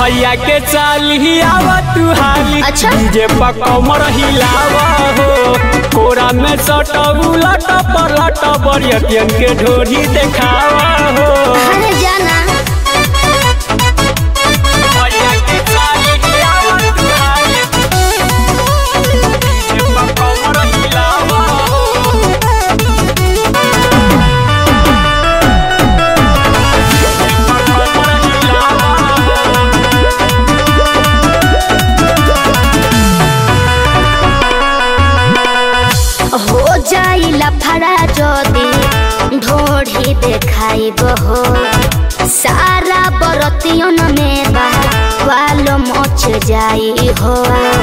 भैया के चाली आवा तू हाली अच्छा। डीजे पर कमर हिलावा हो कोरा में सट उलट पलट बरियतियन के ढोरी देखावा हो अरे जाना भैया के चाली आवा तू हाली डीजे पर कमर हिलावा हो कमर हिलावा हो हो जाइला फड़ा जदी ढोढ़ी देखाइब हो सारा बरतियन में बा वालो मच जाई हो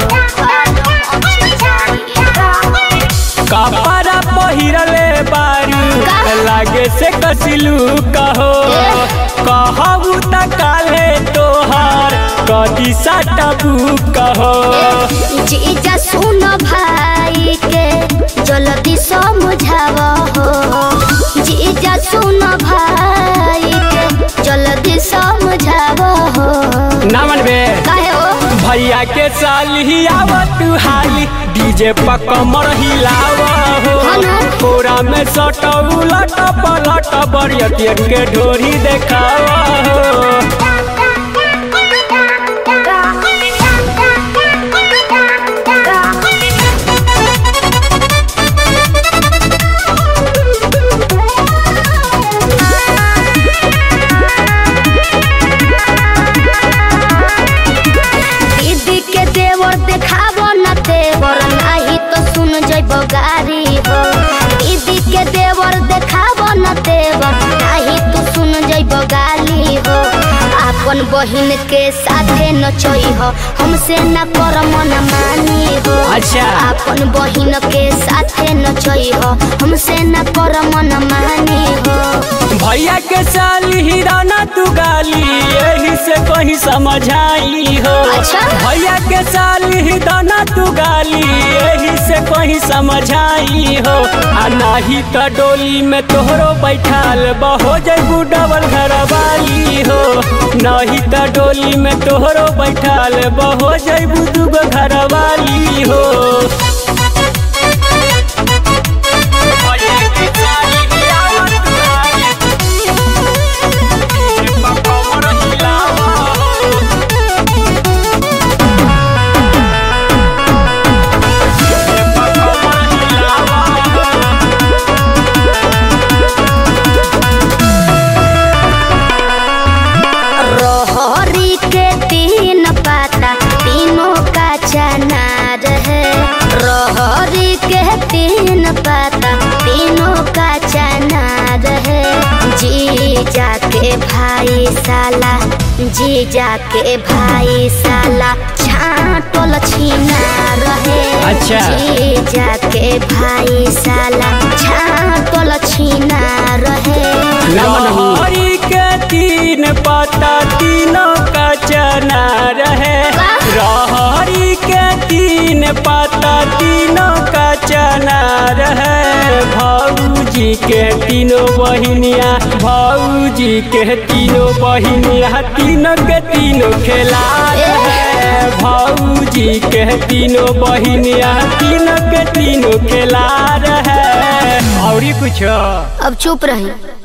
कपड़ा पहिरले बारू का? लागे से कसिलू कहो एह। कहबू त काले तोहार कदी सटबू कहो जीजा सुन भाई के जल्दी समझाव हो जीजा सुन भाई के जल्दी समझाव हो ना मनबे काहे हो भैया के साली आवत हाली डीजे पर कमर हिलावा हो हेलो। कोरा में सट उलट पलट बरियतियन के ढोरी देखावा हो दीदी के देवर देखाबो न तेवर नाही तो सुन जइब गारी हो दीदी के देवर देखाबो न तेवर नाही तो सुन जइब गाली हो अपन बहिन के साथे नचई हो हमसे न कर मन मानी हो अच्छा। अपन बहिन के साथे नचई हो हमसे न कर मन मानी हो भैया के साली हिराना तू गाली यही से कहीं समझाई हो अच्छा। भैया के साली हिराना तू गाली यही से कहीं समझाई हो आ नाही त डोली में तोहरो बैठाल बहो जैबू डबल घर वाली हो नहीं त डोली में तोहरो बैठाल बहो जैबू दूगो घर वाली हो भैया के साली हिराना तू गाली रोहरी के तीन पाता तीनों का चनार है रोहरी के तीन पाता तीनों का चनार है जी जाके भाई साला जी जाके भाई साला छाटल छीना रहे अच्छा। जी जाके भाई साला छाटल छीना रहे लहरी के तीन पत्ता तीनों का चना रहे रहरी के तीन पत्ता तीनों का चना रहे भाऊजी के तीनों बहिनिया भाऊजी के तीनों बहिनिया तीनों के तीनों खेला रहे भाऊजी के तीनों बहिनिया तीनों के तीनों खेला रहे और कुछ अब चुप रही